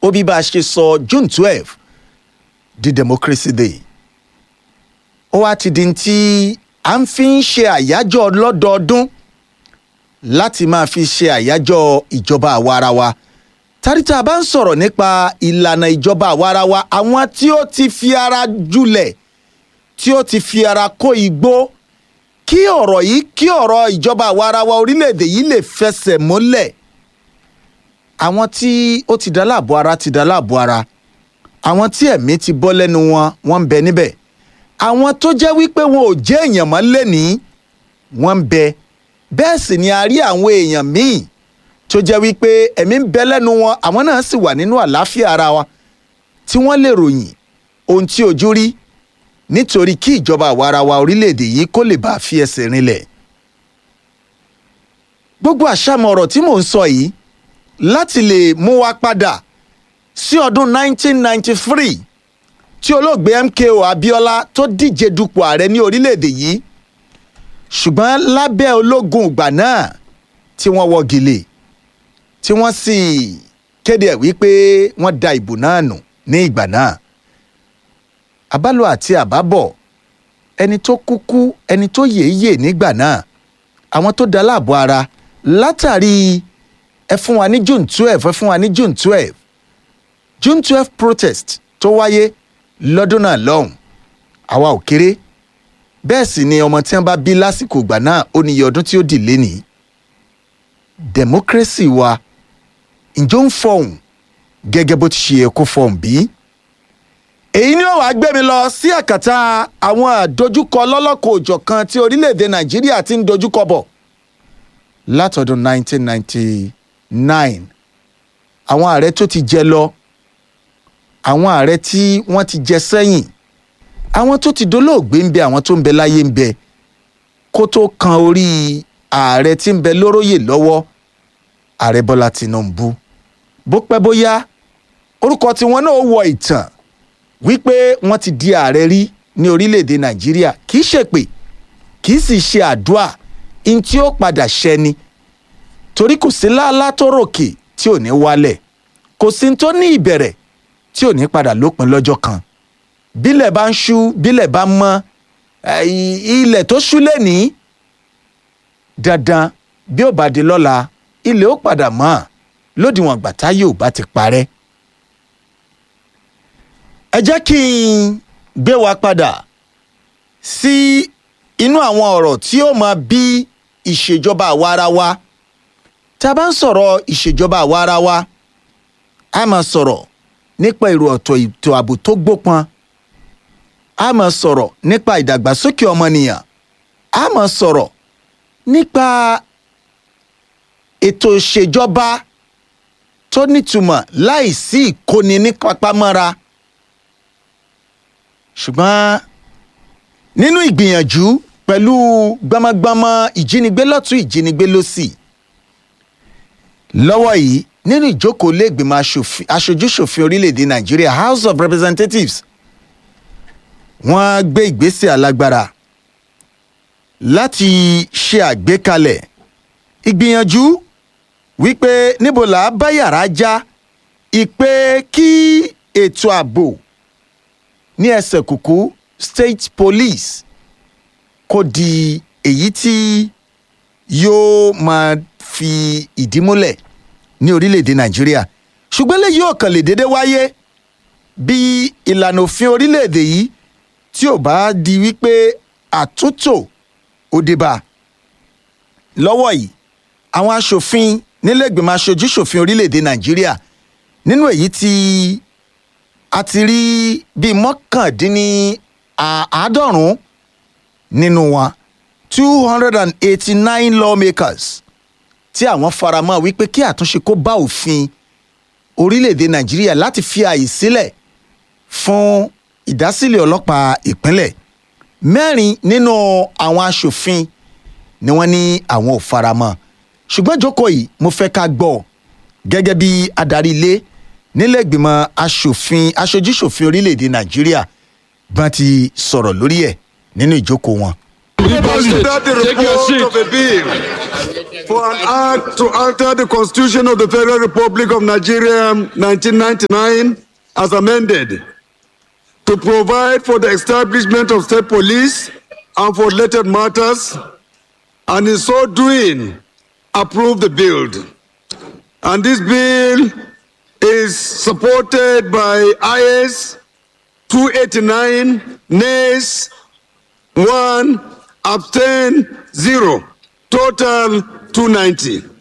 ó bí bá a ṣe sọ june twelve di democracy day ó wá ti di tí à ń fi ń ṣe àyájọ́ lọ́dọọdún láti máa fi ṣe àyájọ́ ìjọba àwarawa tàríta bá ń sọ̀rọ̀ nípa ìlànà ìjọba àwarawa àwọn tí ó ti fi ara jùlẹ̀ tí ó ti fi ara kó igbó kí ọ̀rọ̀ yìí kí ọ̀rọ̀ ìjọba àwarawa orílẹ̀-èdè yìí lè fẹsẹ̀ múlẹ̀ àwọn tí ó ti dá láàbò ara ti dá láàbò ara àwọn tí ẹ̀mí ti bọ́ lẹ́nu wọn wọ́n ń bẹ níbẹ̀ àwọn tó jẹ́ wípé wọn ò jẹ́ èèyàn mọ́ lẹ́nìí wọ́n ń bẹ bẹ́ẹ̀ sì ni a rí àwọn èèyàn míì tó jẹ́ wípé ẹ̀mí ń bẹ lẹ́nu wọn àwọn náà sì wà nínú àlàáfíà ara wa tí wọ́n lè ròyìn ohun tí ojú rí nítorí kí ìjọba àwarawa orílẹ̀-èdè yìí kó lè bá a fi ẹsẹ̀ rinlẹ̀. gbogbo àṣàmọ̀ ọ̀rọ̀ tí mò ń sọ yìí láti lè mú wa padà sí ọdún 1993 tí olóògbé MKO Abiola tó díje dupò ààrẹ ní orílẹ̀-èdè yìí ṣùgbọ́n lábẹ́ ológun ìgbà náà tí wọ́n wọ́ gèlè tí wọ́n sì kéde ẹ̀ wípé wọ́n da ìbò náà nù ní ìgbà náà àbálò àti àbábọ̀ ẹni tó kúkú ẹni tó yèéyè nígbà náà àwọn tó da láàbò ara látàrí ẹ fún wa ní June twelve ẹ fún wa ní June twelve June twelve protest tó wáyé lọ́dún náà lọ́hùn àwa ò kéré bẹ́ẹ̀ sì ni ọmọ tí wọ́n bá bí lásìkò ìgbà náà ó níye ọdún tí ó dì lénìí democracy wa ǹjọ́ ń fọhùn gẹ́gẹ́ bó ti ṣe yẹ kó fọhùn bí? èyí ni ó wàá gbé mi lọ sí àkàtà àwọn àdojúkọ lọ́lọ́kọ̀ òjọ̀kan tí orílẹ̀-èdè nàìjíríà ti ń dojúkọ bọ̀ látọdún 1999 àwọn ààrẹ tó ti jẹ lọ àwọn ààrẹ tí wọ́n ti jẹ sẹ́yìn àwọn tó ti dolóògbé ń bẹ àwọn tó ń bẹ láyé ń bẹ kó tó kan orí ààrẹ tí ń bẹ lóróyè lọ́wọ́ ààrẹ bọ́lá tìǹbù bó pẹ́ bóyá orúkọ tiwọn náà wọ ìtàn wípé wọ́n ti di ààrẹ rí ní orílẹ̀-èdè nàìjíríà kì í ṣèpè kì í sì ṣe àdúà in tí ó padà ṣẹni torí kò sí láálá tó ròkè tí ò ní wálẹ̀ kò sí tó ní ìbẹ̀rẹ̀ tí ò ní padà lópin lọ́jọ́ kan bílẹ̀ bá ń ṣú bílẹ̀ bá mọ́ ilẹ̀ tó ṣú lẹ́nìí dandan bí ó bá di lọ́la ilẹ̀ ó padà mọ́ lódiwọ̀n gbàtá yóò bá ti parẹ́. ẹ jẹ́ kí n gbé wa padà sí inú àwọn ọ̀rọ̀ tí ó máa bí ìṣèjọba àwarawa tá a bá ń sọ̀rọ̀ ìṣèjọba àwarawa a máa sọ̀rọ̀ nípa èrò ọ̀tọ̀ ètò ààbò tó gbópọn a máa sọ̀rọ̀ nípa ìdàgbàsókè ọmọnìyàn a máa sọ̀rọ̀ nípa ètò ìṣèjọba tó nítumọ̀ láìsí ìkóni ní pápámọ́ra ṣùgbọ́n nínú ìgbìyànjú pẹ̀lú gbọmọgbọmọ ìjínigbé lọ́tún ìjínigbé lósì lọ́wọ́ yìí nínú ìjókòó lẹ́gbìmọ̀ aṣojúṣòfin orílẹ̀-èdè nàìjíríà house of representatives wọ́n gbé ìgbésẹ̀ alágbára láti ṣe àgbékalẹ̀ ìgbìyànjú wípé níbo là á bá yàrá já ìpè kí ètò ààbò ní ẹsẹ̀ kùkú state police kó di èyí tí yóò máa fi ìdí múlẹ̀ ní orílẹ̀-èdè nàìjíríà ṣùgbọ́n lè yóò kàn lè dédé wáyé bí ìlànà òfin orílẹ̀-èdè yìí tí ò bá di wípé àtúntò ó dé bá lọ́wọ́ yìí àwọn aṣòfin nílẹ̀gbìmọ̀ aṣojú-ṣòfin orílẹ̀-èdè nàìjíríà nínú èyí tí a ti rí bíi mọ́kàndínní àádọ́rùn-ún nínú wọn two hundred and eighty-nine lawmakers tí àwọn faramọ́ wípé kí àtúnṣe kó bá òfin orílẹ̀-èdè nàìjíríà láti fi àyè sílẹ̀ fún ìdásílẹ̀ ọlọ́pàá ìpínlẹ̀ mẹ́rin nínú àwọn aṣòfin ni wọ́n ní àwọn ò faramọ́ ṣùgbọ́n jókòó yìí mo fẹ́ ká gbọ́ gẹ́gẹ́ bí adarí ilé nílẹ̀ ìgbìmọ̀ aṣòfin aṣojúṣòfin orílẹ̀-èdè nàìjíríà bá ti sọ̀rọ̀ lórí ẹ̀ nínú ìjókòó wọn. Consider the Take your report seat. of a bill for an act to alter the Constitution of the Federal Republic of Nigeria 1999 as amended to provide for the establishment of state police and for related matters and in so doing approve the bill. And this bill is supported by IS 289 nays 1 abstain 0 total 290